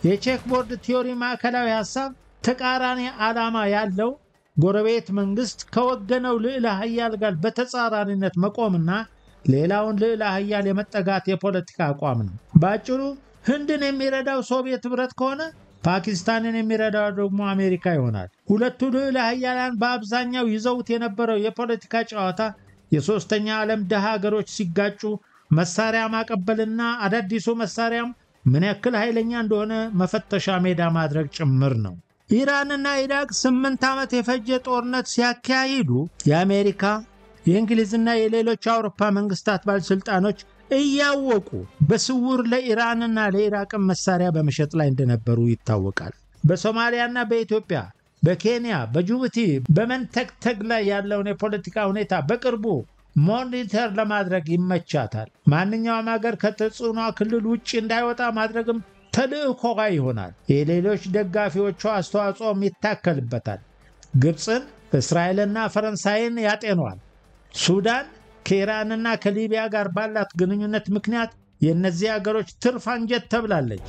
የቼክቦርድ ቲዮሪ ማዕከላዊ ሐሳብ ተቃራኒ ዓላማ ያለው ጎረቤት መንግስት ከወገነው ልዕለ ሀያል ጋር በተጻራሪነት መቆምና ሌላውን ልዕለ ሀያል የመጠጋት የፖለቲካ አቋም ነው። በአጭሩ ህንድን የሚረዳው ሶቪየት ኅብረት ከሆነ ፓኪስታንን የሚረዳው ደግሞ አሜሪካ ይሆናል። ሁለቱ ልዕለ ሀያላን በአብዛኛው ይዘውት የነበረው የፖለቲካ ጨዋታ የሦስተኛ ዓለም ድሃ ሀገሮች ሲጋጩ መሳሪያ ማቀበልና አዳዲሱ መሳሪያም ምን ያክል ኃይለኛ እንደሆነ መፈተሻ ሜዳ ማድረግ ጭምር ነው። ኢራንና ኢራቅ ስምንት ዓመት የፈጀ ጦርነት ሲያካሂዱ የአሜሪካ የእንግሊዝና የሌሎች አውሮፓ መንግስታት ባለሥልጣኖች እያወቁ በስውር ለኢራንና ለኢራቅን መሳሪያ በመሸጥ ላይ እንደነበሩ ይታወቃል። በሶማሊያና በኢትዮጵያ በኬንያ በጅቡቲ በመንተግተግ ላይ ያለውን የፖለቲካ ሁኔታ በቅርቡ ሞኒተር ለማድረግ ይመቻታል። ማንኛውም ሀገር ከተጽዕኗ ክልል ውጭ እንዳይወጣ ማድረግም ተልዕኮዋ ይሆናል። የሌሎች ደጋፊዎቿ አስተዋጽኦም ይታከልበታል። ግብፅን፣ እስራኤልና ፈረንሳይን ያጤኗል። ሱዳን ከኢራንና ከሊቢያ ጋር ባላት ግንኙነት ምክንያት የእነዚህ አገሮች ትርፍ አንጀት ተብላለች።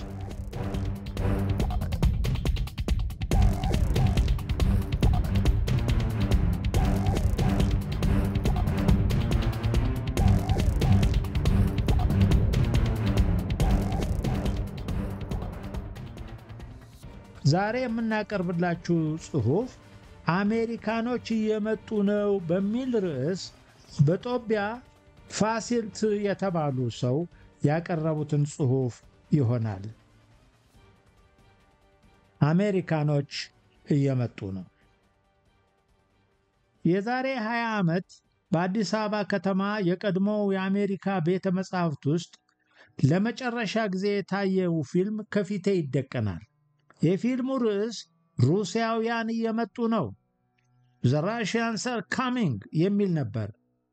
ዛሬ የምናቀርብላችሁ ጽሑፍ አሜሪካኖች እየመጡ ነው በሚል ርዕስ በጦቢያ ፋሲልት የተባሉ ሰው ያቀረቡትን ጽሑፍ ይሆናል። አሜሪካኖች እየመጡ ነው። የዛሬ 20 ዓመት በአዲስ አበባ ከተማ የቀድሞው የአሜሪካ ቤተ መጻሕፍት ውስጥ ለመጨረሻ ጊዜ የታየው ፊልም ከፊቴ ይደቀናል። የፊልሙ ርዕስ ሩሲያውያን እየመጡ ነው፣ ዘ ራሽያንስ አር ካሚንግ የሚል ነበር።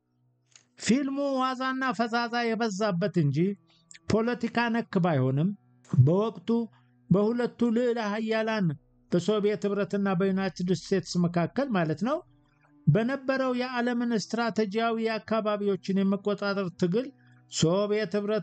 ፊልሙ ዋዛና ፈዛዛ የበዛበት እንጂ ፖለቲካ ነክ ባይሆንም በወቅቱ በሁለቱ ልዕለ ሀያላን በሶቪየት ኅብረትና በዩናይትድ ስቴትስ መካከል ማለት ነው በነበረው የዓለምን ስትራቴጂያዊ አካባቢዎችን የመቆጣጠር ትግል ሶቪየት ኅብረት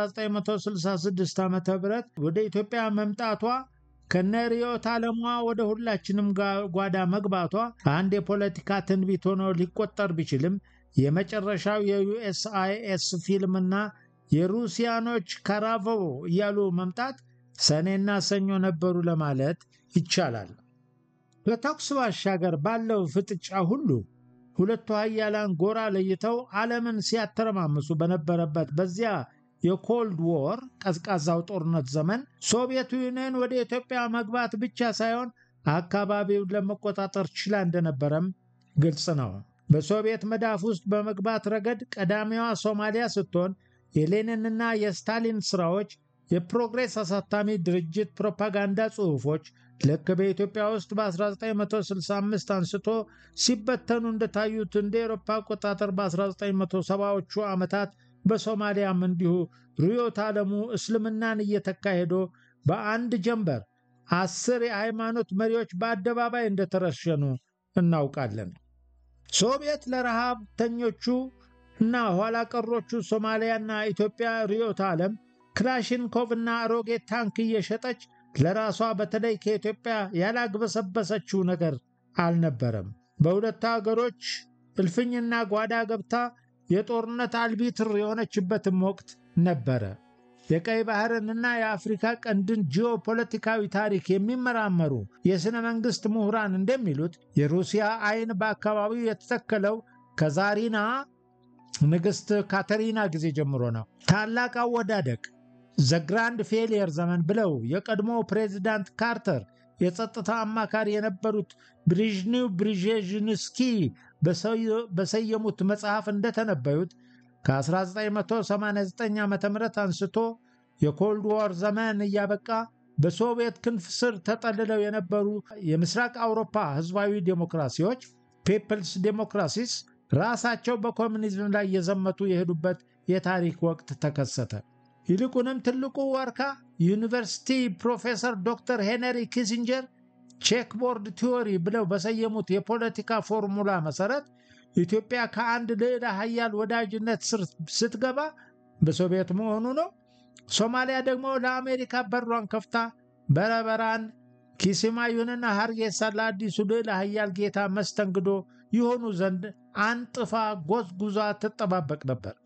በ1966 ዓ ም ወደ ኢትዮጵያ መምጣቷ ከነ ርዕዮተ ዓለሟ ወደ ሁላችንም ጓዳ መግባቷ አንድ የፖለቲካ ትንቢት ሆኖ ሊቆጠር ቢችልም የመጨረሻው የዩኤስአይኤስ ፊልምና የሩሲያኖች ካራቮ እያሉ መምጣት ሰኔና ሰኞ ነበሩ ለማለት ይቻላል። ከተኩስ ባሻገር ባለው ፍጥጫ ሁሉ ሁለቱ ሀያላን ጎራ ለይተው ዓለምን ሲያተረማምሱ በነበረበት በዚያ የኮልድ ዎር ቀዝቃዛው ጦርነት ዘመን ሶቪየት ዩኒየን ወደ ኢትዮጵያ መግባት ብቻ ሳይሆን አካባቢውን ለመቆጣጠር ችላ እንደነበረም ግልጽ ነው። በሶቪየት መዳፍ ውስጥ በመግባት ረገድ ቀዳሚዋ ሶማሊያ ስትሆን የሌኒንና የስታሊን ሥራዎች፣ የፕሮግሬስ አሳታሚ ድርጅት ፕሮፓጋንዳ ጽሑፎች ልክ በኢትዮጵያ ውስጥ በ1965 አንስቶ ሲበተኑ እንደታዩት እንደ ኤሮፓ አቆጣጠር በ1970ዎቹ ዓመታት በሶማሊያም እንዲሁ ርዕዮተ ዓለሙ እስልምናን እየተካሄዶ በአንድ ጀንበር አስር የሃይማኖት መሪዎች በአደባባይ እንደተረሸኑ እናውቃለን። ሶቪየት ለረሃብተኞቹ እና ኋላ ቀሮቹ ሶማሊያና ኢትዮጵያ ርዕዮተ ዓለም ክላሽንኮቭና አሮጌ ታንክ እየሸጠች ለራሷ በተለይ ከኢትዮጵያ ያላግበሰበሰችው ነገር አልነበረም። በሁለቱ አገሮች እልፍኝና ጓዳ ገብታ የጦርነት አልቢትር የሆነችበትም ወቅት ነበረ። የቀይ ባህርንና የአፍሪካ ቀንድን ጂኦፖለቲካዊ ታሪክ የሚመራመሩ የሥነ መንግሥት ምሁራን እንደሚሉት የሩሲያ ዓይን በአካባቢው የተተከለው ከዛሪና ንግሥት ካተሪና ጊዜ ጀምሮ ነው። ታላቅ አወዳደቅ ዘ ግራንድ ፌሊየር ዘመን ብለው የቀድሞ ፕሬዚዳንት ካርተር የጸጥታ አማካሪ የነበሩት ብሪዥኒው ብሪዤዥንስኪ በሰየሙት መጽሐፍ እንደተነበዩት ከ1989 ዓ ም አንስቶ የኮልድ ዋር ዘመን እያበቃ በሶቪየት ክንፍ ስር ተጠልለው የነበሩ የምስራቅ አውሮፓ ህዝባዊ ዴሞክራሲዎች ፒፕልስ ዴሞክራሲስ ራሳቸው በኮሚኒዝም ላይ የዘመቱ የሄዱበት የታሪክ ወቅት ተከሰተ። ይልቁንም ትልቁ ዋርካ ዩኒቨርሲቲ ፕሮፌሰር ዶክተር ሄነሪ ኪሲንጀር ቼክቦርድ ቲዎሪ ብለው በሰየሙት የፖለቲካ ፎርሙላ መሰረት ኢትዮጵያ ከአንድ ልዕለ ሀያል ወዳጅነት ስር ስትገባ በሶቪየት መሆኑ ነው። ሶማሊያ ደግሞ ለአሜሪካ በሯን ከፍታ በረበራን ኪስማዩንና ሀርጌሳን ለአዲሱ ልዕለ ኃያል ጌታ መስተንግዶ ይሆኑ ዘንድ አንጥፋ ጎዝጉዛ ትጠባበቅ ነበር።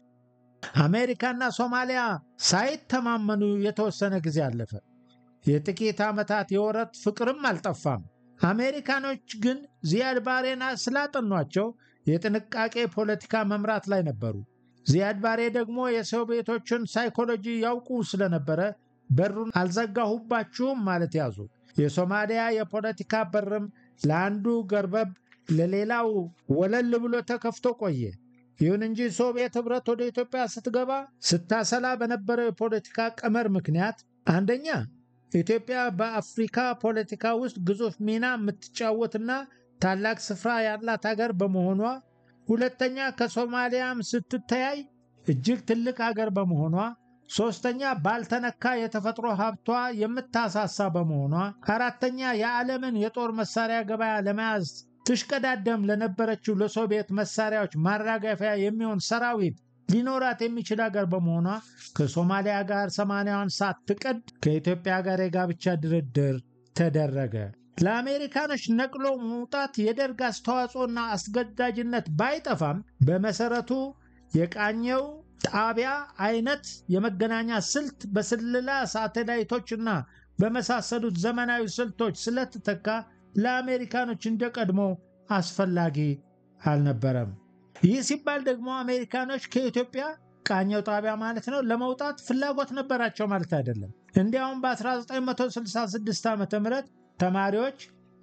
አሜሪካና ሶማሊያ ሳይተማመኑ የተወሰነ ጊዜ አለፈ። የጥቂት ዓመታት የወረት ፍቅርም አልጠፋም። አሜሪካኖች ግን ዚያድ ባሬና ስላጠኗቸው የጥንቃቄ ፖለቲካ መምራት ላይ ነበሩ። ዚያድ ባሬ ደግሞ የሶቪየቶችን ሳይኮሎጂ ያውቁ ስለነበረ በሩን አልዘጋሁባችሁም ማለት ያዙ። የሶማሊያ የፖለቲካ በርም ለአንዱ ገርበብ ለሌላው ወለል ብሎ ተከፍቶ ቆየ። ይሁን እንጂ ሶቪየት ኅብረት ወደ ኢትዮጵያ ስትገባ ስታሰላ በነበረው የፖለቲካ ቀመር ምክንያት አንደኛ ኢትዮጵያ በአፍሪካ ፖለቲካ ውስጥ ግዙፍ ሚና የምትጫወትና ታላቅ ስፍራ ያላት ሀገር በመሆኗ፣ ሁለተኛ ከሶማሊያም ስትተያይ እጅግ ትልቅ ሀገር በመሆኗ፣ ሶስተኛ ባልተነካ የተፈጥሮ ሀብቷ የምታሳሳ በመሆኗ፣ አራተኛ የዓለምን የጦር መሳሪያ ገበያ ለመያዝ ትሽቀዳደም ለነበረችው ለሶቪየት መሳሪያዎች ማራገፊያ የሚሆን ሰራዊት ሊኖራት የሚችል ሀገር በመሆኗ ከሶማሊያ ጋር ሰማንያዋን ሳትቀድ ከኢትዮጵያ ጋር የጋብቻ ድርድር ተደረገ። ለአሜሪካኖች ነቅሎ መውጣት የደርግ አስተዋጽኦና አስገዳጅነት ባይጠፋም በመሰረቱ የቃኘው ጣቢያ አይነት የመገናኛ ስልት በስለላ ሳተላይቶችና በመሳሰሉት ዘመናዊ ስልቶች ስለተተካ ለአሜሪካኖች እንደ ቀድሞ አስፈላጊ አልነበረም። ይህ ሲባል ደግሞ አሜሪካኖች ከኢትዮጵያ ቃኘው ጣቢያ ማለት ነው ለመውጣት ፍላጎት ነበራቸው ማለት አይደለም። እንዲያውም በ1966 ዓ ም ተማሪዎች፣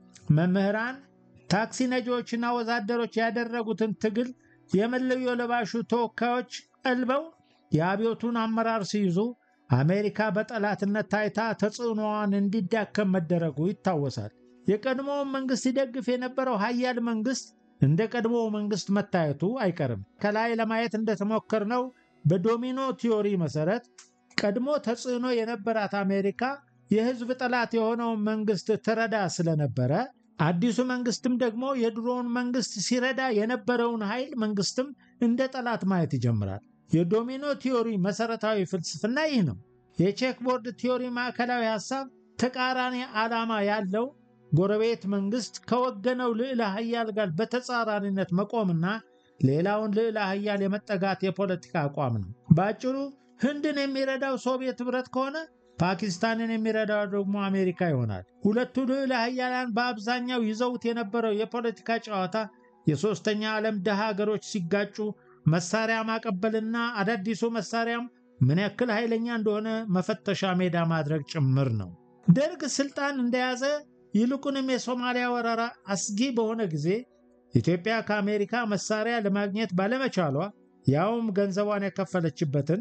መምህራን፣ ታክሲ ነጂዎችና ወዛደሮች ያደረጉትን ትግል የመለዮ ለባሹ ተወካዮች ቀልበው የአብዮቱን አመራር ሲይዙ አሜሪካ በጠላትነት ታይታ ተጽዕኖዋን እንዲዳከም መደረጉ ይታወሳል። የቀድሞውን መንግስት ሲደግፍ የነበረው ሀያል መንግስት እንደ ቀድሞ መንግስት መታየቱ አይቀርም። ከላይ ለማየት እንደተሞከርነው በዶሚኖ ቲዮሪ መሰረት ቀድሞ ተጽዕኖ የነበራት አሜሪካ የህዝብ ጠላት የሆነውን መንግስት ትረዳ ስለነበረ አዲሱ መንግስትም ደግሞ የድሮውን መንግስት ሲረዳ የነበረውን ኃይል መንግስትም እንደ ጠላት ማየት ይጀምራል። የዶሚኖ ቲዮሪ መሰረታዊ ፍልስፍና ይህ ነው። የቼክቦርድ ቲዮሪ ማዕከላዊ ሐሳብ ተቃራኒ ዓላማ ያለው ጎረቤት መንግስት ከወገነው ልዕለ ኃያል ጋር በተጻራሪነት መቆምና ሌላውን ልዕለ ኃያል የመጠጋት የፖለቲካ አቋም ነው። በአጭሩ ህንድን የሚረዳው ሶቪየት ኅብረት ከሆነ ፓኪስታንን የሚረዳው ደግሞ አሜሪካ ይሆናል። ሁለቱ ልዕለ ኃያላን በአብዛኛው ይዘውት የነበረው የፖለቲካ ጨዋታ የሦስተኛ ዓለም ድሃ ሀገሮች ሲጋጩ መሳሪያ ማቀበልና አዳዲሱ መሳሪያም ምን ያክል ኃይለኛ እንደሆነ መፈተሻ ሜዳ ማድረግ ጭምር ነው። ደርግ ስልጣን እንደያዘ ይልቁንም የሶማሊያ ወረራ አስጊ በሆነ ጊዜ ኢትዮጵያ ከአሜሪካ መሳሪያ ለማግኘት ባለመቻሏ ያውም ገንዘቧን የከፈለችበትን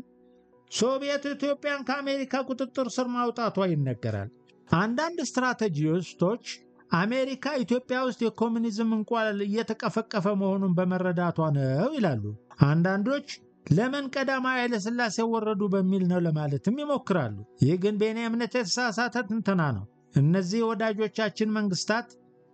ሶቪየት ኢትዮጵያን ከአሜሪካ ቁጥጥር ስር ማውጣቷ ይነገራል። አንዳንድ ስትራቴጂስቶች አሜሪካ ኢትዮጵያ ውስጥ የኮሚኒዝም እንቁላል እየተቀፈቀፈ መሆኑን በመረዳቷ ነው ይላሉ። አንዳንዶች ለምን ቀዳማዊ ኃይለሥላሴ ወረዱ በሚል ነው ለማለትም ይሞክራሉ። ይህ ግን በእኔ እምነት የተሳሳተ ትንተና ነው። እነዚህ ወዳጆቻችን መንግስታት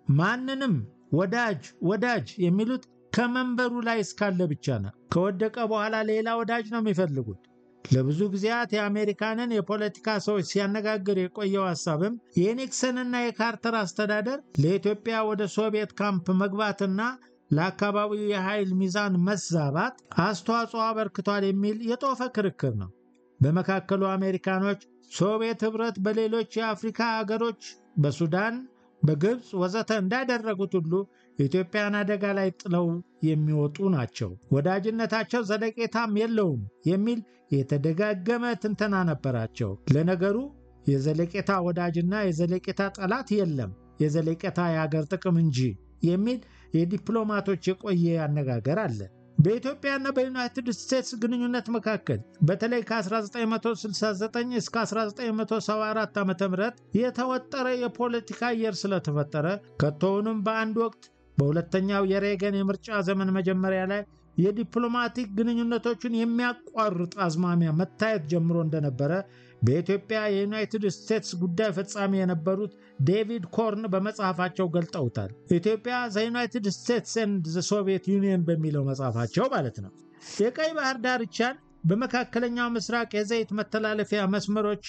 ማንንም ወዳጅ ወዳጅ የሚሉት ከመንበሩ ላይ እስካለ ብቻ ነው። ከወደቀ በኋላ ሌላ ወዳጅ ነው የሚፈልጉት። ለብዙ ጊዜያት የአሜሪካንን የፖለቲካ ሰዎች ሲያነጋግር የቆየው ሐሳብም የኒክሰንና የካርተር አስተዳደር ለኢትዮጵያ ወደ ሶቪየት ካምፕ መግባትና ለአካባቢው የኃይል ሚዛን መዛባት አስተዋጽኦ አበርክቷል የሚል የጦፈ ክርክር ነው። በመካከሉ አሜሪካኖች ሶቪየት ኅብረት በሌሎች የአፍሪካ አገሮች በሱዳን፣ በግብፅ ወዘተ እንዳደረጉት ሁሉ ኢትዮጵያን አደጋ ላይ ጥለው የሚወጡ ናቸው። ወዳጅነታቸው ዘለቄታም የለውም የሚል የተደጋገመ ትንተና ነበራቸው። ለነገሩ የዘለቄታ ወዳጅና የዘለቄታ ጠላት የለም፣ የዘለቄታ የአገር ጥቅም እንጂ የሚል የዲፕሎማቶች የቆየ አነጋገር አለ። በኢትዮጵያና በዩናይትድ ስቴትስ ግንኙነት መካከል በተለይ ከ1969 እስከ 1974 ዓ ም የተወጠረ የፖለቲካ አየር ስለተፈጠረ ከቶውንም በአንድ ወቅት በሁለተኛው የሬገን የምርጫ ዘመን መጀመሪያ ላይ የዲፕሎማቲክ ግንኙነቶችን የሚያቋርጥ አዝማሚያ መታየት ጀምሮ እንደነበረ በኢትዮጵያ የዩናይትድ ስቴትስ ጉዳይ ፈጻሚ የነበሩት ዴቪድ ኮርን በመጽሐፋቸው ገልጠውታል። ኢትዮጵያ ዘ ዩናይትድ ስቴትስ ኤንድ ዘ ሶቪየት ዩኒየን በሚለው መጽሐፋቸው ማለት ነው። የቀይ ባህር ዳርቻን በመካከለኛው ምስራቅ የዘይት መተላለፊያ መስመሮች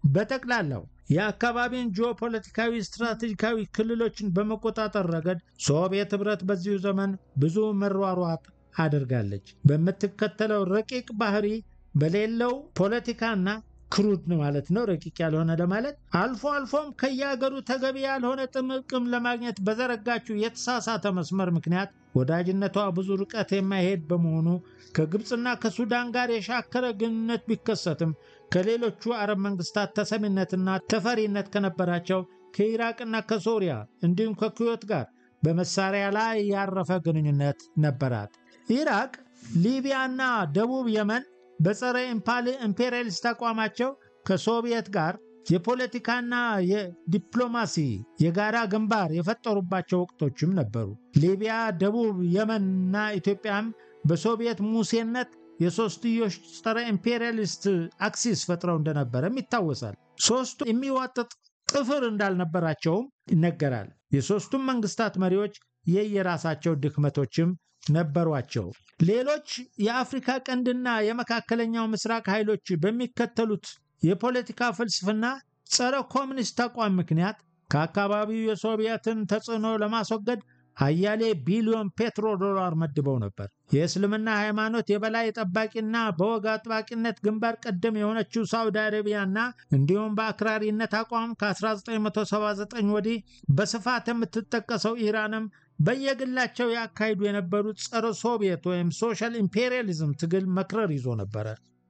በጠቅላላው የአካባቢን ጂኦፖለቲካዊ ስትራቴጂካዊ ክልሎችን በመቆጣጠር ረገድ ሶቪየት ኅብረት በዚሁ ዘመን ብዙ መሯሯጥ አድርጋለች። በምትከተለው ረቂቅ ባህሪ በሌለው ፖለቲካና ክሩድ ማለት ነው፣ ረቂቅ ያልሆነ ለማለት አልፎ አልፎም ከየሀገሩ ተገቢ ያልሆነ ጥቅም ለማግኘት በዘረጋችው የተሳሳተ መስመር ምክንያት ወዳጅነቷ ብዙ ርቀት የማይሄድ በመሆኑ ከግብፅና ከሱዳን ጋር የሻከረ ግንኙነት ቢከሰትም ከሌሎቹ አረብ መንግስታት ተሰሚነትና ተፈሪነት ከነበራቸው ከኢራቅና ከሶሪያ እንዲሁም ከኩዌት ጋር በመሳሪያ ላይ ያረፈ ግንኙነት ነበራት። ኢራቅ፣ ሊቢያና ደቡብ የመን በጸረ ኢምፔሪያሊስት አቋማቸው ከሶቪየት ጋር የፖለቲካና የዲፕሎማሲ የጋራ ግንባር የፈጠሩባቸው ወቅቶችም ነበሩ። ሊቢያ፣ ደቡብ የመንና ኢትዮጵያም በሶቪየት ሙሴነት የሶስትዮሽ ጸረ ኢምፔሪያሊስት አክሲስ ፈጥረው እንደነበረም ይታወሳል። ሶስቱ የሚዋጥጥ ጥፍር እንዳልነበራቸውም ይነገራል። የሶስቱም መንግስታት መሪዎች የየራሳቸው ድክመቶችም ነበሯቸው። ሌሎች የአፍሪካ ቀንድና የመካከለኛው ምስራቅ ኃይሎች በሚከተሉት የፖለቲካ ፍልስፍና ጸረ ኮሚኒስት አቋም ምክንያት ከአካባቢው የሶቪየትን ተጽዕኖ ለማስወገድ አያሌ ቢሊዮን ፔትሮ ዶላር መድበው ነበር። የእስልምና ሃይማኖት የበላይ ጠባቂና በወግ አጥባቂነት ግንባር ቀደም የሆነችው ሳውዲ አረቢያና እንዲሁም በአክራሪነት አቋም ከ1979 ወዲህ በስፋት የምትጠቀሰው ኢራንም በየግላቸው ያካሂዱ የነበሩት ጸረ ሶቪየት ወይም ሶሻል ኢምፔሪያሊዝም ትግል መክረር ይዞ ነበረ።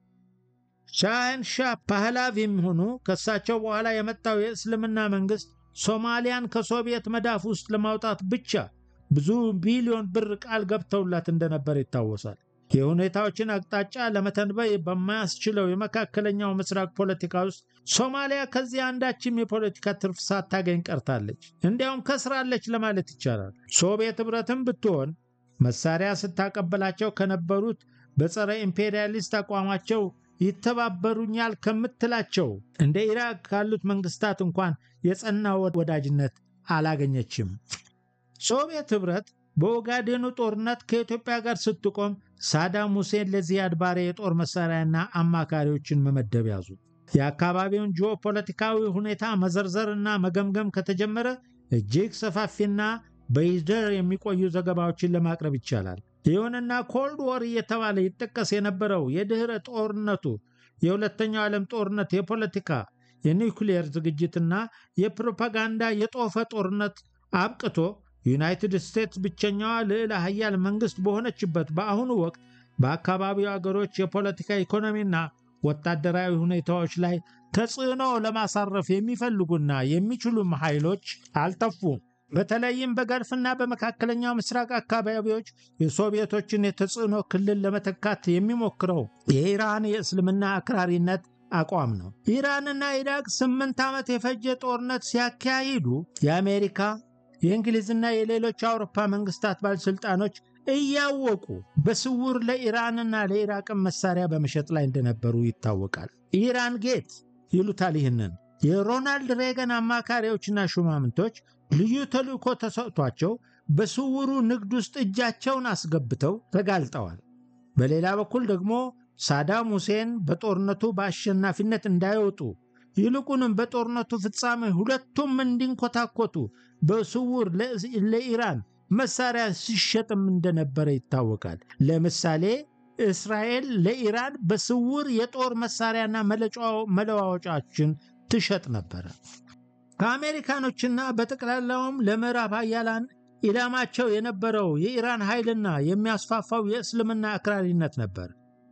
ሻህን ሻህ ፓህላቪም ሆኑ ከሳቸው በኋላ የመጣው የእስልምና መንግስት ሶማሊያን ከሶቪየት መዳፍ ውስጥ ለማውጣት ብቻ ብዙ ቢሊዮን ብር ቃል ገብተውላት እንደነበር ይታወሳል። የሁኔታዎችን አቅጣጫ ለመተንበይ በማያስችለው የመካከለኛው ምስራቅ ፖለቲካ ውስጥ ሶማሊያ ከዚህ አንዳችም የፖለቲካ ትርፍ ሳታገኝ ቀርታለች። እንዲያውም ከስራለች ለማለት ይቻላል። ሶቪየት ኅብረትም ብትሆን መሳሪያ ስታቀበላቸው ከነበሩት በጸረ ኢምፔሪያሊስት አቋማቸው ይተባበሩኛል ከምትላቸው እንደ ኢራቅ ካሉት መንግስታት እንኳን የጸና ወዳጅነት አላገኘችም። ሶቪየት ኅብረት በኦጋዴኑ ጦርነት ከኢትዮጵያ ጋር ስትቆም ሳዳም ሁሴን ለዚያድ ባሬ የጦር መሳሪያና አማካሪዎችን መመደብ ያዙ። የአካባቢውን ጂኦፖለቲካዊ ሁኔታ መዘርዘርና መገምገም ከተጀመረ እጅግ ሰፋፊና በይደር የሚቆዩ ዘገባዎችን ለማቅረብ ይቻላል። ይሁንና ኮልድ ወር እየተባለ ይጠቀስ የነበረው የድኅረ ጦርነቱ የሁለተኛው ዓለም ጦርነት የፖለቲካ የኒውክሊየር ዝግጅትና የፕሮፓጋንዳ የጦፈ ጦርነት አብቅቶ ዩናይትድ ስቴትስ ብቸኛዋ ልዕለ ሀያል መንግስት በሆነችበት በአሁኑ ወቅት በአካባቢው አገሮች የፖለቲካ ኢኮኖሚና ወታደራዊ ሁኔታዎች ላይ ተጽዕኖ ለማሳረፍ የሚፈልጉና የሚችሉም ኃይሎች አልጠፉም። በተለይም በገልፍና በመካከለኛው ምስራቅ አካባቢዎች የሶቪየቶችን የተጽዕኖ ክልል ለመተካት የሚሞክረው የኢራን የእስልምና አክራሪነት አቋም ነው። ኢራንና ኢራቅ ስምንት ዓመት የፈጀ ጦርነት ሲያካሂዱ የአሜሪካ የእንግሊዝና የሌሎች አውሮፓ መንግስታት ባለሥልጣኖች እያወቁ በስውር ለኢራንና ለኢራቅን መሳሪያ በመሸጥ ላይ እንደነበሩ ይታወቃል። ኢራን ጌት ይሉታል። ይህንን የሮናልድ ሬገን አማካሪዎችና ሹማምንቶች ልዩ ተልእኮ ተሰጥቷቸው በስውሩ ንግድ ውስጥ እጃቸውን አስገብተው ተጋልጠዋል። በሌላ በኩል ደግሞ ሳዳም ሁሴን በጦርነቱ በአሸናፊነት እንዳይወጡ ይልቁንም በጦርነቱ ፍጻሜ ሁለቱም እንዲንኮታኮቱ በስውር ለኢራን መሳሪያ ሲሸጥም እንደነበረ ይታወቃል። ለምሳሌ እስራኤል ለኢራን በስውር የጦር መሳሪያና መለዋወጫችን ትሸጥ ነበረ። ከአሜሪካኖችና በጠቅላላውም ለምዕራብ ሀያላን ኢላማቸው የነበረው የኢራን ኃይልና የሚያስፋፋው የእስልምና አክራሪነት ነበር።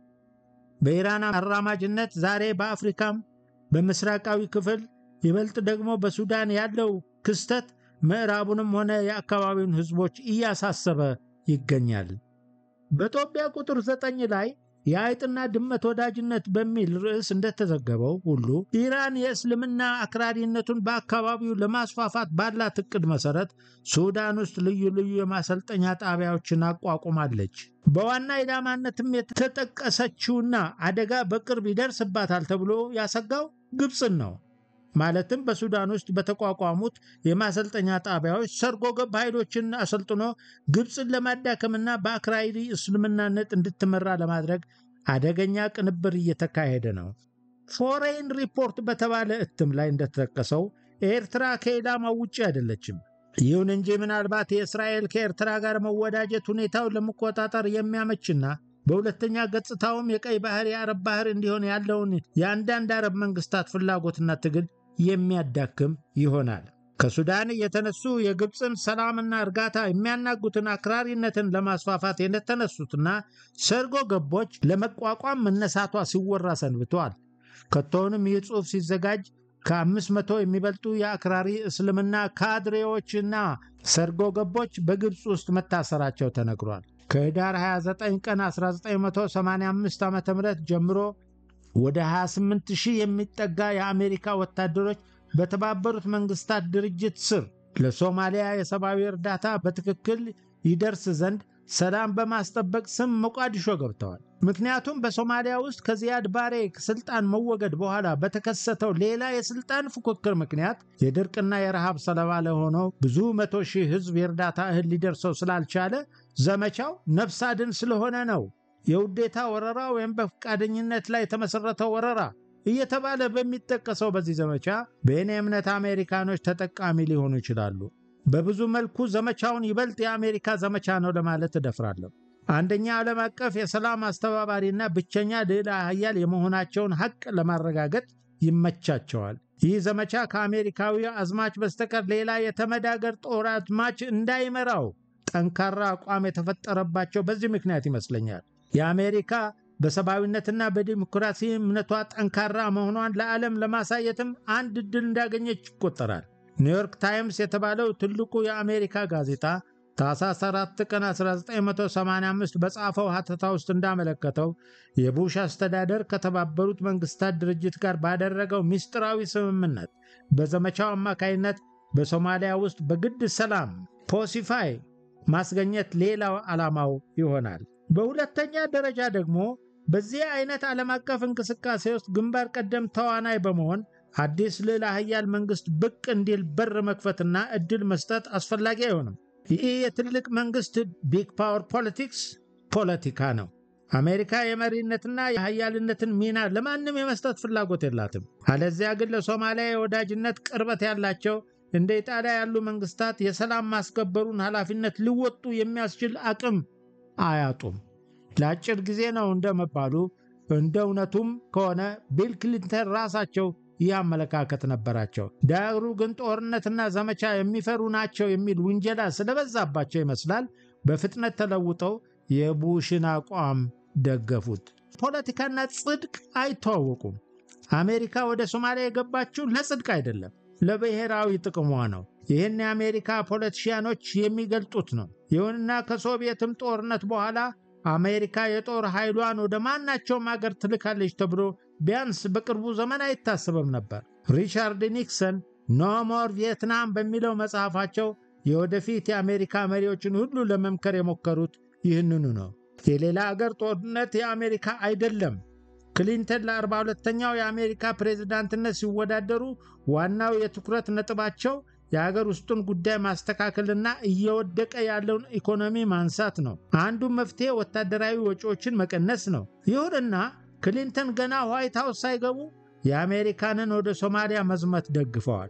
በኢራን አራማጅነት ዛሬ በአፍሪካም በምስራቃዊ ክፍል ይበልጥ ደግሞ በሱዳን ያለው ክስተት ምዕራቡንም ሆነ የአካባቢውን ሕዝቦች እያሳሰበ ይገኛል። በጦቢያ ቁጥር ዘጠኝ ላይ የአይጥና ድመት ወዳጅነት በሚል ርዕስ እንደተዘገበው ሁሉ ኢራን የእስልምና አክራሪነቱን በአካባቢው ለማስፋፋት ባላት እቅድ መሰረት ሱዳን ውስጥ ልዩ ልዩ የማሰልጠኛ ጣቢያዎችን አቋቁማለች። በዋና ኢላማነትም የተጠቀሰችውና አደጋ በቅርብ ይደርስባታል ተብሎ ያሰጋው ግብፅን ነው። ማለትም በሱዳን ውስጥ በተቋቋሙት የማሰልጠኛ ጣቢያዎች ሰርጎ ገብ ኃይሎችን አሰልጥኖ ግብፅን ለማዳከምና በአክራሪ እስልምናነት እንድትመራ ለማድረግ አደገኛ ቅንብር እየተካሄደ ነው። ፎሬን ሪፖርት በተባለ እትም ላይ እንደተጠቀሰው ኤርትራ ከኢላማው ውጭ አይደለችም። ይሁን እንጂ ምናልባት የእስራኤል ከኤርትራ ጋር መወዳጀት ሁኔታውን ለመቆጣጠር የሚያመችና በሁለተኛ ገጽታውም የቀይ ባህር የአረብ ባህር እንዲሆን ያለውን የአንዳንድ አረብ መንግስታት ፍላጎትና ትግል የሚያዳክም ይሆናል። ከሱዳን የተነሱ የግብፅን ሰላምና እርጋታ የሚያናጉትን አክራሪነትን ለማስፋፋት የተነሱትና ሰርጎ ገቦች ለመቋቋም መነሳቷ ሲወራ ሰንብተዋል። ከቶውንም ይህ ጽሑፍ ሲዘጋጅ ከአምስት መቶ የሚበልጡ የአክራሪ እስልምና ካድሬዎችና ሰርጎ ገቦች በግብፅ ውስጥ መታሰራቸው ተነግሯል። ከህዳር 29 ቀን 1985 ዓ ም ጀምሮ ወደ 28 ሺህ የሚጠጋ የአሜሪካ ወታደሮች በተባበሩት መንግስታት ድርጅት ስር ለሶማሊያ የሰብአዊ እርዳታ በትክክል ይደርስ ዘንድ ሰላም በማስጠበቅ ስም ሞቃዲሾ ገብተዋል። ምክንያቱም በሶማሊያ ውስጥ ከዚያድ ባሬ ስልጣን መወገድ በኋላ በተከሰተው ሌላ የስልጣን ፉክክር ምክንያት የድርቅና የረሃብ ሰለባ ለሆነው ብዙ መቶ ሺህ ህዝብ የእርዳታ እህል ሊደርሰው ስላልቻለ ዘመቻው ነፍስ አድን ስለሆነ ነው። የውዴታ ወረራ ወይም በፈቃደኝነት ላይ የተመሠረተ ወረራ እየተባለ በሚጠቀሰው በዚህ ዘመቻ በእኔ እምነት አሜሪካኖች ተጠቃሚ ሊሆኑ ይችላሉ። በብዙ መልኩ ዘመቻውን ይበልጥ የአሜሪካ ዘመቻ ነው ለማለት እደፍራለሁ። አንደኛ ዓለም አቀፍ የሰላም አስተባባሪና ብቸኛ ልዕለ ኃያል የመሆናቸውን ሐቅ ለማረጋገጥ ይመቻቸዋል። ይህ ዘመቻ ከአሜሪካዊ አዝማች በስተቀር ሌላ የተመድ አገር ጦር አዝማች እንዳይመራው ጠንካራ አቋም የተፈጠረባቸው በዚህ ምክንያት ይመስለኛል። የአሜሪካ በሰብአዊነትና በዲሞክራሲ እምነቷ ጠንካራ መሆኗን ለዓለም ለማሳየትም አንድ ዕድል እንዳገኘች ይቆጠራል። ኒውዮርክ ታይምስ የተባለው ትልቁ የአሜሪካ ጋዜጣ ታኅሳስ 4 ቀን 1985 በጻፈው ሐተታ ውስጥ እንዳመለከተው የቡሽ አስተዳደር ከተባበሩት መንግስታት ድርጅት ጋር ባደረገው ምስጢራዊ ስምምነት በዘመቻው አማካይነት በሶማሊያ ውስጥ በግድ ሰላም ፖሲፋይ ማስገኘት ሌላው ዓላማው ይሆናል። በሁለተኛ ደረጃ ደግሞ በዚህ አይነት ዓለም አቀፍ እንቅስቃሴ ውስጥ ግንባር ቀደም ተዋናይ በመሆን አዲስ ልዕለ ኃያል መንግስት ብቅ እንዲል በር መክፈትና እድል መስጠት አስፈላጊ አይሆንም። ይህ የትልቅ መንግስት ቢግ ፓወር ፖለቲክስ ፖለቲካ ነው። አሜሪካ የመሪነትና የኃያልነትን ሚና ለማንም የመስጠት ፍላጎት የላትም። አለዚያ ግን ለሶማሊያ የወዳጅነት ቅርበት ያላቸው እንደ ኢጣሊያ ያሉ መንግስታት የሰላም ማስከበሩን ኃላፊነት ሊወጡ የሚያስችል አቅም አያጡም። ለአጭር ጊዜ ነው እንደመባሉ እንደ እውነቱም ከሆነ ቢል ክሊንተን ራሳቸው ይህ አመለካከት ነበራቸው። ዳሩ ግን ጦርነትና ዘመቻ የሚፈሩ ናቸው የሚል ውንጀላ ስለበዛባቸው ይመስላል በፍጥነት ተለውጠው የቡሽን አቋም ደገፉት። ፖለቲካና ጽድቅ አይተዋወቁም። አሜሪካ ወደ ሶማሊያ የገባችው ለጽድቅ አይደለም፣ ለብሔራዊ ጥቅሟ ነው። ይህን የአሜሪካ ፖለቲሽያኖች የሚገልጡት ነው። ይሁንና ከሶቪየትም ጦርነት በኋላ አሜሪካ የጦር ኃይሏን ወደ ማናቸውም አገር ትልካለች ተብሎ ቢያንስ በቅርቡ ዘመን አይታሰብም ነበር። ሪቻርድ ኒክሰን ኖ ሞር ቪየትናም በሚለው መጽሐፋቸው የወደፊት የአሜሪካ መሪዎችን ሁሉ ለመምከር የሞከሩት ይህንኑ ነው። የሌላ አገር ጦርነት የአሜሪካ አይደለም። ክሊንተን ለ42ተኛው የአሜሪካ ፕሬዝዳንትነት ሲወዳደሩ ዋናው የትኩረት ነጥባቸው የሀገር ውስጡን ጉዳይ ማስተካከልና እየወደቀ ያለውን ኢኮኖሚ ማንሳት ነው። አንዱ መፍትሄ ወታደራዊ ወጪዎችን መቀነስ ነው። ይሁንና ክሊንተን ገና ዋይት ሃውስ ሳይገቡ የአሜሪካንን ወደ ሶማሊያ መዝመት ደግፈዋል።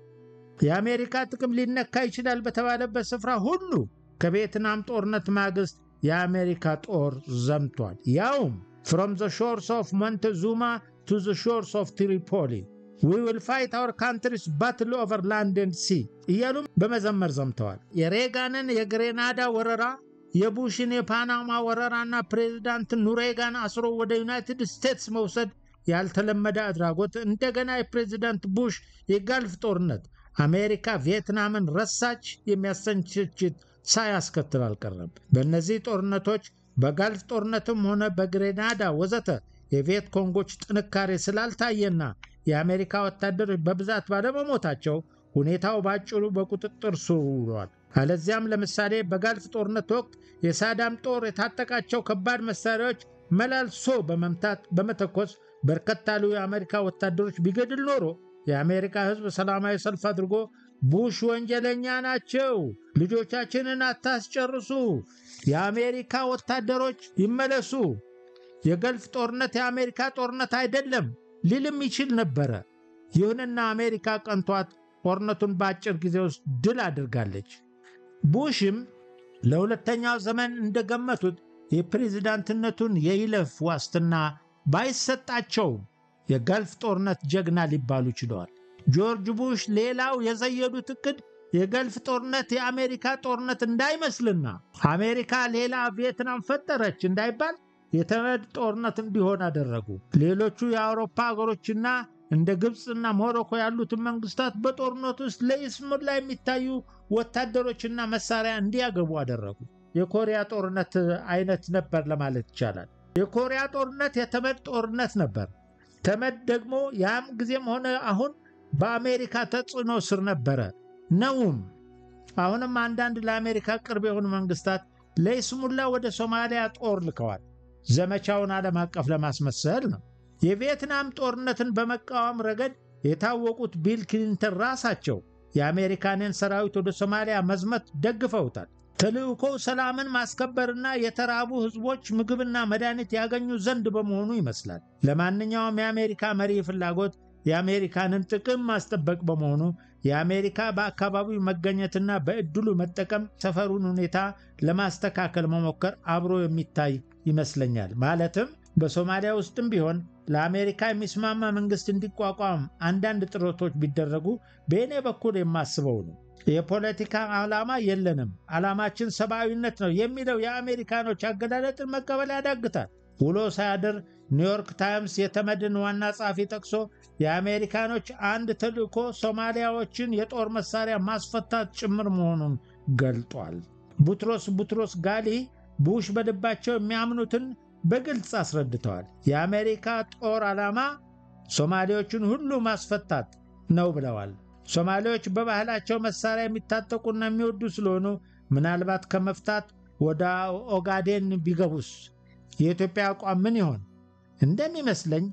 የአሜሪካ ጥቅም ሊነካ ይችላል በተባለበት ስፍራ ሁሉ ከቪየትናም ጦርነት ማግስት የአሜሪካ ጦር ዘምቷል። ያውም ፍሮም ዘ ሾርስ ኦፍ ሞንቴዙማ ቱ ዘ ሾርስ ኦፍ ትሪፖሊ ዊ ዊል ፋይት አወር ካንትሪስ ባትል ኦቨር ላንድ ኤንድ ሲ እያሉም በመዘመር ዘምተዋል። የሬጋንን የግሬናዳ ወረራ፣ የቡሽን የፓናማ ወረራና ፕሬዚዳንት ኑሬጋን አስሮ ወደ ዩናይትድ ስቴትስ መውሰድ ያልተለመደ አድራጎት፣ እንደገና የፕሬዚዳንት ቡሽ የጋልፍ ጦርነት አሜሪካ ቪየትናምን ረሳች የሚያሰኝ ትችት ሳያስከትል አልቀረም። በእነዚህ ጦርነቶች በጋልፍ ጦርነትም ሆነ በግሬናዳ ወዘተ የቪየት ኮንጎች ጥንካሬ ስላልታየና የአሜሪካ ወታደሮች በብዛት ባለመሞታቸው ሁኔታው ባጭሩ በቁጥጥር ስር ውሏል። አለዚያም ለምሳሌ በጋልፍ ጦርነት ወቅት የሳዳም ጦር የታጠቃቸው ከባድ መሳሪያዎች መላልሶ በመምታት በመተኮስ በርከት ያሉ የአሜሪካ ወታደሮች ቢገድል ኖሮ የአሜሪካ ሕዝብ ሰላማዊ ሰልፍ አድርጎ ቡሽ ወንጀለኛ ናቸው፣ ልጆቻችንን አታስጨርሱ፣ የአሜሪካ ወታደሮች ይመለሱ፣ የገልፍ ጦርነት የአሜሪካ ጦርነት አይደለም ሊልም ይችል ነበረ። ይሁንና አሜሪካ ቀንቷት ጦርነቱን በአጭር ጊዜ ውስጥ ድል አድርጋለች። ቡሽም ለሁለተኛው ዘመን እንደገመቱት የፕሬዝዳንትነቱን የይለፍ ዋስትና ባይሰጣቸውም የገልፍ ጦርነት ጀግና ሊባሉ ችለዋል። ጆርጅ ቡሽ ሌላው የዘየዱት ዕቅድ የገልፍ ጦርነት የአሜሪካ ጦርነት እንዳይመስልና አሜሪካ ሌላ ቪየትናም ፈጠረች እንዳይባል የተመድ ጦርነት እንዲሆን አደረጉ። ሌሎቹ የአውሮፓ ሀገሮችና እንደ ግብፅና ሞሮኮ ያሉትን መንግስታት በጦርነት ውስጥ ለይስሙላ የሚታዩ ወታደሮችና መሳሪያ እንዲያገቡ አደረጉ። የኮሪያ ጦርነት አይነት ነበር ለማለት ይቻላል። የኮሪያ ጦርነት የተመድ ጦርነት ነበር። ተመድ ደግሞ ያም ጊዜም ሆነ አሁን በአሜሪካ ተጽዕኖ ስር ነበረ ነውም። አሁንም አንዳንድ ለአሜሪካ ቅርብ የሆኑ መንግስታት ለይስሙላ ወደ ሶማሊያ ጦር ልከዋል። ዘመቻውን ዓለም አቀፍ ለማስመሰል ነው። የቪየትናም ጦርነትን በመቃወም ረገድ የታወቁት ቢል ክሊንተን ራሳቸው የአሜሪካንን ሰራዊት ወደ ሶማሊያ መዝመት ደግፈውታል። ተልእኮው ሰላምን ማስከበርና የተራቡ ህዝቦች ምግብና መድኃኒት ያገኙ ዘንድ በመሆኑ ይመስላል። ለማንኛውም የአሜሪካ መሪ ፍላጎት የአሜሪካንን ጥቅም ማስጠበቅ በመሆኑ የአሜሪካ በአካባቢው መገኘትና በዕድሉ መጠቀም ሰፈሩን ሁኔታ ለማስተካከል መሞከር አብሮ የሚታይ ይመስለኛል። ማለትም በሶማሊያ ውስጥም ቢሆን ለአሜሪካ የሚስማማ መንግስት እንዲቋቋም አንዳንድ ጥረቶች ቢደረጉ በእኔ በኩል የማስበው ነው። የፖለቲካ ዓላማ የለንም፣ ዓላማችን ሰብአዊነት ነው የሚለው የአሜሪካኖች አገላለጥን መቀበል ያዳግታል። ውሎ ሳያድር ኒውዮርክ ታይምስ የተመድን ዋና ጸሐፊ ጠቅሶ የአሜሪካኖች አንድ ተልእኮ ሶማሊያዎችን የጦር መሳሪያ ማስፈታት ጭምር መሆኑን ገልጧል። ቡትሮስ ቡትሮስ ጋሊ ቡሽ በልባቸው የሚያምኑትን በግልጽ አስረድተዋል። የአሜሪካ ጦር ዓላማ ሶማሌዎችን ሁሉ ማስፈታት ነው ብለዋል። ሶማሌዎች በባህላቸው መሳሪያ የሚታጠቁና የሚወዱ ስለሆኑ ምናልባት ከመፍታት ወደ ኦጋዴን ቢገቡስ የኢትዮጵያ አቋም ምን ይሆን? እንደሚመስለኝ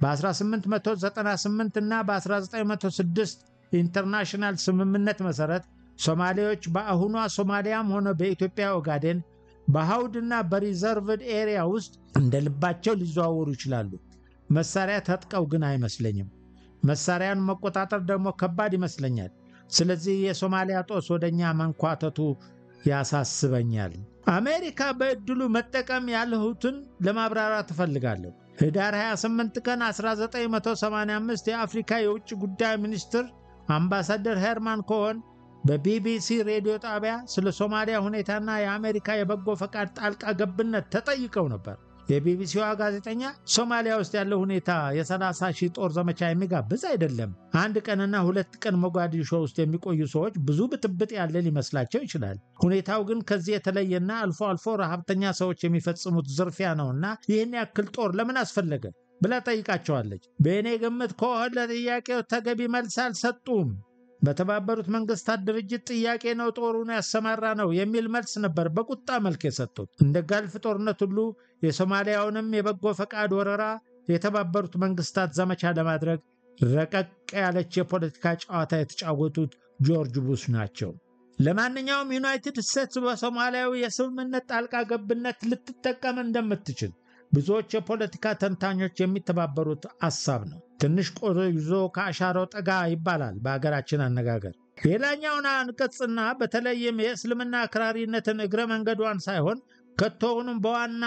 በ1898 እና በ1906 ኢንተርናሽናል ስምምነት መሠረት ሶማሌዎች በአሁኗ ሶማሊያም ሆነ በኢትዮጵያ ኦጋዴን በሐውድና በሪዘርቭድ ኤሪያ ውስጥ እንደ ልባቸው ሊዘዋወሩ ይችላሉ። መሳሪያ ታጥቀው ግን አይመስለኝም። መሳሪያን መቆጣጠር ደግሞ ከባድ ይመስለኛል። ስለዚህ የሶማሊያ ጦስ ወደ እኛ መንኳተቱ ያሳስበኛል። አሜሪካ በዕድሉ መጠቀም ያልሁትን ለማብራራት እፈልጋለሁ። ህዳር 28 ቀን 1985 የአፍሪካ የውጭ ጉዳይ ሚኒስትር አምባሳደር ሄርማን ኮሆን በቢቢሲ ሬዲዮ ጣቢያ ስለ ሶማሊያ ሁኔታና የአሜሪካ የበጎ ፈቃድ ጣልቃ ገብነት ተጠይቀው ነበር። የቢቢሲዋ ጋዜጠኛ ሶማሊያ ውስጥ ያለው ሁኔታ የ30 ሺህ ጦር ዘመቻ የሚጋብዝ አይደለም። አንድ ቀንና ሁለት ቀን ሞጋዲሾ ውስጥ የሚቆዩ ሰዎች ብዙ ብጥብጥ ያለ ሊመስላቸው ይችላል። ሁኔታው ግን ከዚህ የተለየና አልፎ አልፎ ረሃብተኛ ሰዎች የሚፈጽሙት ዝርፊያ ነውና ይህን ያክል ጦር ለምን አስፈለገ ብላ ጠይቃቸዋለች። በእኔ ግምት ከሆን ለጥያቄው ተገቢ መልስ አልሰጡም። በተባበሩት መንግስታት ድርጅት ጥያቄ ነው ጦሩን ያሰማራ ነው የሚል መልስ ነበር በቁጣ መልክ የሰጡት። እንደ ጋልፍ ጦርነት ሁሉ የሶማሊያውንም የበጎ ፈቃድ ወረራ የተባበሩት መንግስታት ዘመቻ ለማድረግ ረቀቅ ያለች የፖለቲካ ጨዋታ የተጫወቱት ጆርጅ ቡሽ ናቸው። ለማንኛውም ዩናይትድ ስቴትስ በሶማሊያዊ የስምምነት ጣልቃ ገብነት ልትጠቀም እንደምትችል ብዙዎች የፖለቲካ ተንታኞች የሚተባበሩት ሐሳብ ነው። ትንሽ ቆይዞ ከአሻራው ጠጋ ይባላል በሀገራችን አነጋገር። ሌላኛውን አንቀጽና በተለይም የእስልምና አክራሪነትን እግረ መንገዷን ሳይሆን ከቶውንም በዋና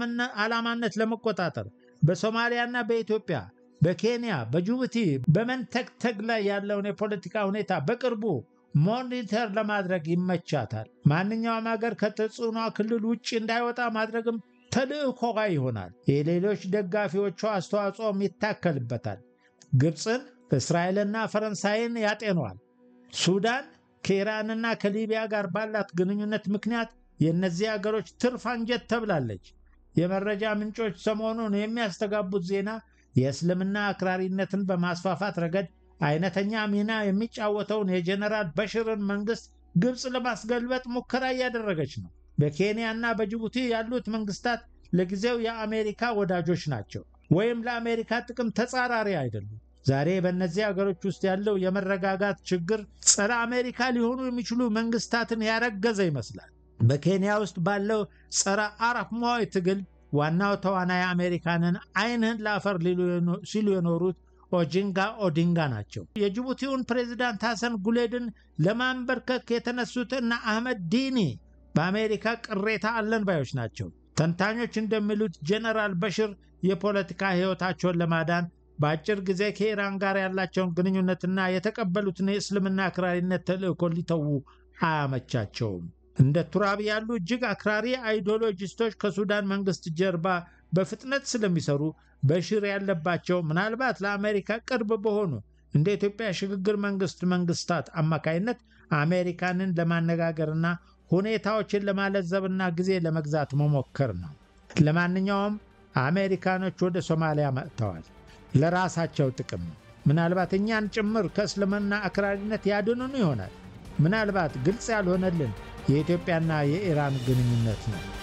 ዓላማነት ለመቆጣጠር በሶማሊያና በኢትዮጵያ፣ በኬንያ፣ በጅቡቲ በመንተግተግ ላይ ያለውን የፖለቲካ ሁኔታ በቅርቡ ሞኒተር ለማድረግ ይመቻታል። ማንኛውም ሀገር ከተጽዕኗ ክልል ውጭ እንዳይወጣ ማድረግም ተልእኮዋ ይሆናል። የሌሎች ደጋፊዎቿ አስተዋጽኦም ይታከልበታል። ግብፅን፣ እስራኤልና ፈረንሳይን ያጤኗል። ሱዳን ከኢራንና ከሊቢያ ጋር ባላት ግንኙነት ምክንያት የእነዚህ አገሮች ትርፍ አንጀት ተብላለች። የመረጃ ምንጮች ሰሞኑን የሚያስተጋቡት ዜና የእስልምና አክራሪነትን በማስፋፋት ረገድ አይነተኛ ሚና የሚጫወተውን የጀነራል በሽርን መንግስት ግብፅ ለማስገልበጥ ሙከራ እያደረገች ነው። በኬንያና በጅቡቲ ያሉት መንግስታት ለጊዜው የአሜሪካ ወዳጆች ናቸው፣ ወይም ለአሜሪካ ጥቅም ተጻራሪ አይደሉም። ዛሬ በእነዚህ አገሮች ውስጥ ያለው የመረጋጋት ችግር ጸረ አሜሪካ ሊሆኑ የሚችሉ መንግስታትን ያረገዘ ይመስላል። በኬንያ ውስጥ ባለው ጸረ አረብ ሞይ ትግል ዋናው ተዋናይ አሜሪካንን ዓይንህን ለአፈር ሲሉ የኖሩት ኦጂንጋ ኦዲንጋ ናቸው። የጅቡቲውን ፕሬዚዳንት ሐሰን ጉሌድን ለማንበርከክ የተነሱት እነ አህመድ ዲኒ በአሜሪካ ቅሬታ አለን ባዮች ናቸው። ተንታኞች እንደሚሉት ጀነራል በሽር የፖለቲካ ሕይወታቸውን ለማዳን በአጭር ጊዜ ከኢራን ጋር ያላቸውን ግንኙነትና የተቀበሉትን የእስልምና አክራሪነት ተልእኮ ሊተዉ አያመቻቸውም። እንደ ቱራቢ ያሉ እጅግ አክራሪ አይዲዮሎጂስቶች ከሱዳን መንግስት ጀርባ በፍጥነት ስለሚሰሩ በሽር ያለባቸው ምናልባት ለአሜሪካ ቅርብ በሆኑ እንደ ኢትዮጵያ ሽግግር መንግስት መንግስታት አማካይነት አሜሪካንን ለማነጋገርና ሁኔታዎችን ለማለዘብና ጊዜ ለመግዛት መሞከር ነው። ለማንኛውም አሜሪካኖች ወደ ሶማሊያ መጥተዋል። ለራሳቸው ጥቅም ምናልባት እኛን ጭምር ከእስልምና አክራሪነት ያድኑን ይሆናል። ምናልባት ግልጽ ያልሆነልን የኢትዮጵያና የኢራን ግንኙነት ነው።